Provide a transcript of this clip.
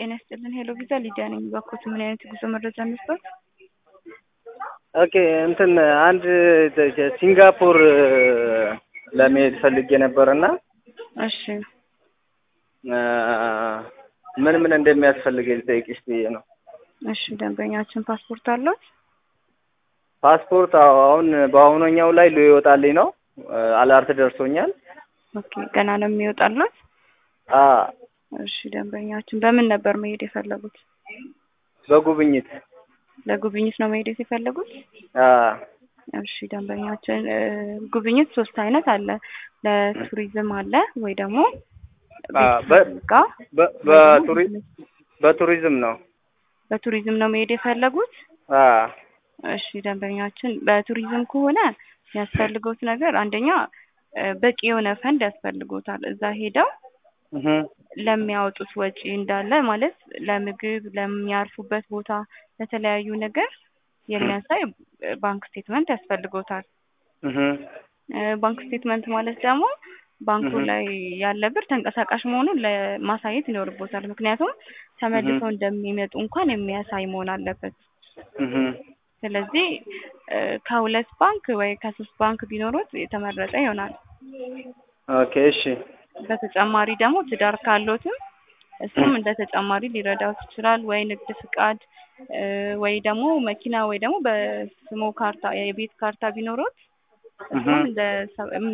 ጤና ይስጥልን ሄሎ ቪዛ ሊዲያ ነኝ። እባክዎት ምን አይነት የጉዞ መረጃ እንስጠት? ኦኬ እንትን አንድ ሲንጋፖር ለመሄድ ፈልጌ ነበር እና እሺ ምን ምን እንደሚያስፈልገኝ ልጠይቅሽ ብዬ ነው። እሺ ደንበኛችን ፓስፖርት አለው? ፓስፖርት አዎ፣ አሁን በአሁነኛው ላይ ሊወጣልኝ ነው። አላርት ደርሶኛል። ኦኬ ገና ነው የሚወጣለት? አ እሺ ደንበኛችን በምን ነበር መሄድ የፈለጉት? በጉብኝት ለጉብኝት ነው መሄድ የፈለጉት? አ እሺ ደንበኛችን ጉብኝት ሶስት አይነት አለ። ለቱሪዝም አለ ወይ ደግሞ አ በ- ጋር በ- በቱሪ- በቱሪዝም ነው። በቱሪዝም ነው መሄድ የፈለጉት? አ እሺ ደንበኛችን በቱሪዝም ከሆነ የሚያስፈልገውት ነገር አንደኛ እ በቂ የሆነ ፈንድ ያስፈልጎታል። እዛ ሄደው እህ ለሚያወጡት ወጪ እንዳለ ማለት ለምግብ፣ ለሚያርፉበት ቦታ፣ ለተለያዩ ነገር የሚያሳይ ባንክ ስቴትመንት ያስፈልጎታል። እህ እ ባንክ ስቴትመንት ማለት ደግሞ ባንኩ እህ ላይ ያለ ብር ተንቀሳቃሽ መሆኑን ለማሳየት ይኖርቦታል። ምክንያቱም ተመልሰው እንደሚመጡ እንኳን የሚያሳይ መሆን አለበት። እህ ስለዚህ እ ከሁለት ባንክ ወይ ከሶስት ባንክ ቢኖሩት የተመረጠ ይሆናል። ኦኬ እሺ በተጨማሪ ደግሞ ትዳር ካሎትም እሱም እንደ ተጨማሪ ሊረዳውት ይችላል። ወይ ንግድ ፍቃድ እ ወይ ደግሞ መኪና ወይ ደግሞ በስሞ ካርታ የቤት ካርታ ቢኖሩት እህ እሱም እንደ ሰ-